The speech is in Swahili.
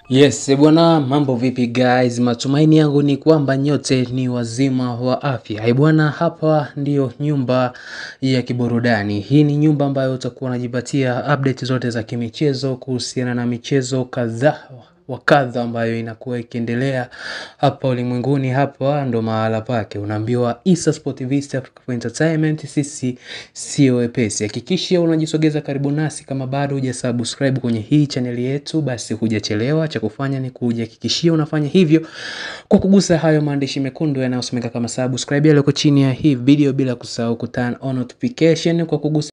Yes, eh bwana, mambo vipi guys? Matumaini yangu ni kwamba nyote ni wazima wa afya. Eh bwana, hapa ndiyo nyumba ya kiburudani. Hii ni nyumba ambayo utakuwa unajipatia update zote za kimichezo kuhusiana na michezo kadhaa wa kadha ambayo inakuwa ikiendelea hapa ulimwenguni. Hapa ndo mahala pake, unaambiwa Issa Sport Vista Africa for Entertainment, sisi sio wepesi. Hakikisha unajisogeza karibu nasi, kama bado hujasubscribe kwenye hii chaneli yetu, basi hujachelewa. Cha kufanya ni kujihakikishia unafanya hivyo kwa kugusa hayo maandishi mekundu yanayosomeka kama subscribe yaliyoko chini ya hii video, bila kusahau ku turn on notification kwa kugusa